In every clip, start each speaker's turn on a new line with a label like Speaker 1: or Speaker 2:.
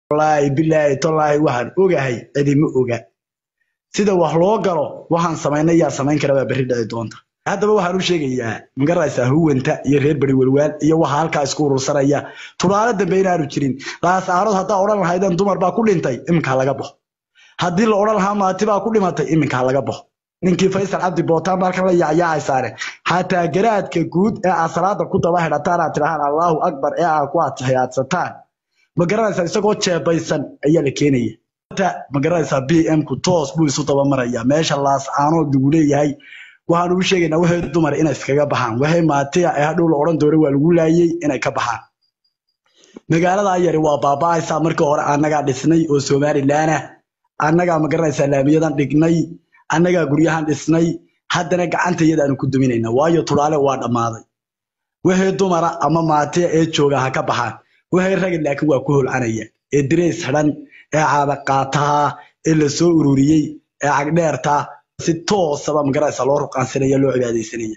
Speaker 1: wallaahi bilaahi tallaahi waxaan ogahay cidima oga sida wax loo galo waxaan samaynay yaa samayn kara baa berri dhici doonta haddaba waxaan u sheegayaa magaraysaa huwanta iyo reer beri welwaan iyo waxa halkaa isku urursanaya tulaalo dambe inaanu jirin laasaarood haddaa odhan lahaydeen dumar baa ku dhintay iminkaa laga baxo haddii la odhan lahaa maati baa ku dhimatay iminkaa laga baxo ninkii faysal cabdi bootaan halkan la yaacyaacaysaane xataa garaadka guud ee aad salaada ku daba xidhataan aad tidhahaan allaahu akbar ee aad ku atixiyaadsataan ma garanaysaa isagoo jeebaysan ayaa la keenaya ma garanaysaa b m ku toos buu isu dabamaraya meesha laascaanood lagu leeyahay waxaan ugu sheegaynaa waxay dumar inay iskaga baxaan waxay maatiya ee hadhow la odhan doona waa lagu laayey inay ka baxaan magaalada yari waa baaba'aysaa markii hore annagaa dhisnay oo somalilan ah annagaa ma garanaysaa laamiyadan dhignay annagaa guryahan dhisnay haddana gacanta iyadaanu ku duminayna waayo tulaale waa dhammaaday waxay dumara ama maatiya ee jooga ha ka baxaan waxay ragin laakiin waa ku holcanaya ee dirays xidhan ee caadaqaataha ee la soo ururiyey ee cagdheerta si toosaba magaraysa loo ruqaansanaya loo cibaadaysanaya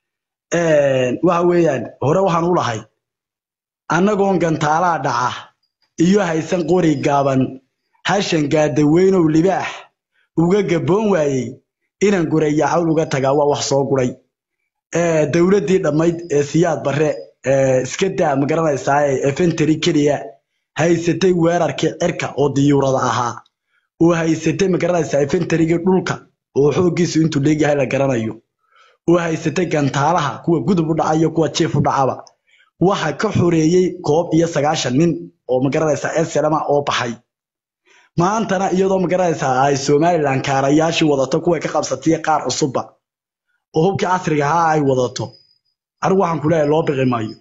Speaker 1: waxa weeyaan hore waxaan u lahay annagoon gantaalaa dhaca iyo haysan qori gaaban hashan gaadaweynow libaax uga gaboon waayey inaan guraya cawl uga tagaa waa wax soo guray dowladdii dhammayd ee siyaad barre iska daa ma garanaysaa efenteri keliya haysatay weerarkii cirka oo diyuurada ahaa oo haysatay ma garanaysaa efenterigii dhulka oo xooggiisu intuu leegyahay la garanayo oo haysatay gantaalaha kuwa gudub u dhaca iyo kuwa jiif u dhacaba waxa ka xoreeyey koob iyo sagaashan nin oo ma garanaysaa eselama oo baxay maantana iyadoo ma garanaysaa ay somalilan kaarayaashii wadato kuway ka qabsatay qaar cusubba oo hubkii casriga ahaa ay wadato anigu waxaan ku leeyahay loo biqi maayo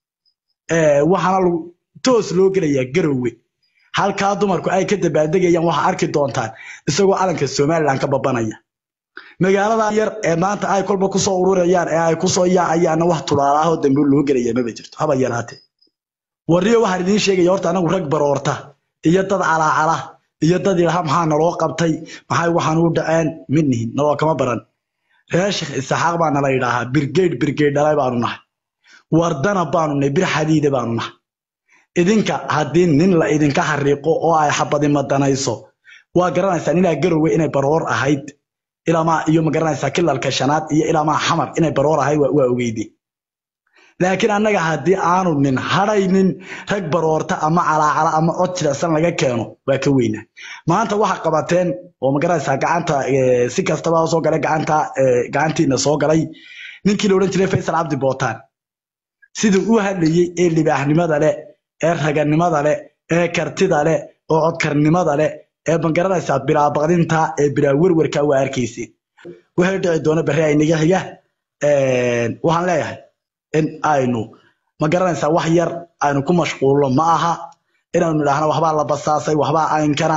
Speaker 1: waxaana toos loo gelayaa garowe halkaa dumarku ay ka dabaaldegayaan waxaa arki doontaan isagoo calanka somalilan ka babanaya magaalada yar ee maanta ay kolba kusoo ururayaan ee ay kusoo yaacayaanna wax tulaalaahoo dambe loo gelaya maba jirto haba yaraate warriyo waxaan idiin sheegaya horta anagu rag baroorta iyo dad calaacala iyo dad ilaha maxaa naloo qabtay maxay waxaan u dhaceen mid nihin naloo kama baran reer sheekh isaxaaq baa nala yidhaahaa birgeyd birgeyd dhalay baanu nahay wardana baanu nahay bir xadiida baanu nahay idinka haddii nin la idinka xariiqo oo ay xabadi madanayso waa garanaysaa ninaa garowe inay baroor ahayd ilaamaa iyo ma garanaysaa kilalka shanaad iyo ilaamaa xamar inay baroor ahayd waa ogeyde laakiin annaga haddii aanu nin hadhaynin rag baroorta ama calaacala ama cod jirecsan laga keeno waa ka weynaa maanta waxa qabateen oo ma garanaysaa gacanta si kastaba soo galay gacanta gacantiina soo galay ninkii la odhan jiray faysal cabdi bootaan siduu u hadlayey ee libaaxnimada leh ee raganimada leh ee kartida leh oo codkarnimada leh ee ma garanaysaa bilaabaqdinta ee bilaa werwerka waa arkayseen waxay dhici doona berri aynaga xiga waxaan leeyahay in aynu ma garanaysaa wax yar aynu ku mashquulno ma aha inaanu idhaahno waxbaa la basaasay waxbaa aynkana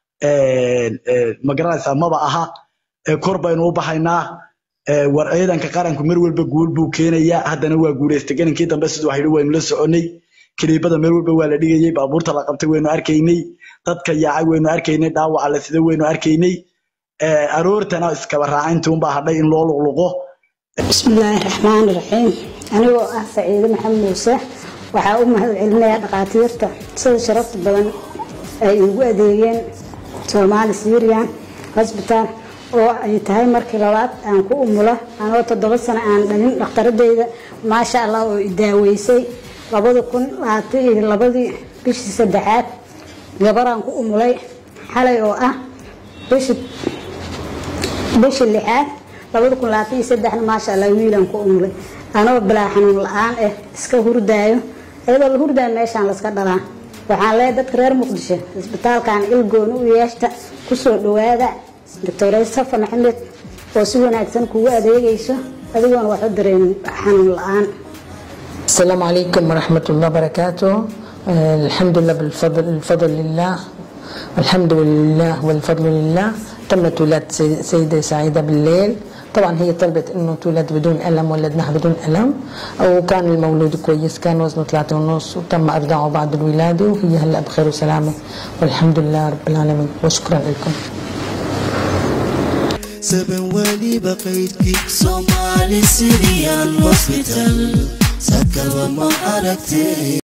Speaker 1: ma garanaysaa maba aha kor baynu u baxaynaa war ciidanka qaranku mar walba guul buu keenayaa haddana waa guulaystay gelinkii dambe siduu waxyidhi waynu la soconay kiliibada meel walba waa la dhigayey baabuurta la qabtay waynu arkaynay dadka yaacay waynu arkaynay dhaawaca la sida waynu arkaynay aroortana iskaba raacayntii unbaa hadhay in loo luqluqo
Speaker 2: bismillaahi raxmaani raxiim anigoo ah saciide maxamed muuse waxaa u mahad celinayaa dhakhaatiirta sida sharafta badan ay igu adeegeen soomaali syrian hosbitaal oo ay tahay markii labaad aan ku umulo anoo toddoba sano aan dhalin dhakhtaradeyda maasha allah oo i daaweysay labada kun labaatan iyo labadii bishii saddexaad gabaraan ku umulay xalay oo ah bishii bishii lixaad labada kun labaatan iyo saddexna maasha allah wiilaan ku umulay anoo bilaa xanuun la-aan ah iska hurdaayo iyadoo la hurdaayo meeshaan laska dhalaa waxaan leeyahay dadka reer muqdisho isbitaalkan ilgooni u yeeshta kusoo dhawaada doctore safa maxamed oo si wanaagsan kugu adeegayso adigoona wax u dareemin xanuun la-aan
Speaker 3: السلام عليكم ورحمة الله وبركاته آه، الحمد لله بالفضل الفضل لله الحمد لله والفضل لله تمت ولادة سي- سيدة سعيدة بالليل طبعا هي طلبت انه تولد بدون الم ولدناها بدون الم وكان المولود كويس كان وزنه ثلاثة ونص وتم ارضاعه بعد الولاده وهي هلا بخير وسلامه والحمد لله رب العالمين وشكرا لكم
Speaker 4: سبن ولي بقيتك صومالي سيريان هوسبيتال سكر وما أركتي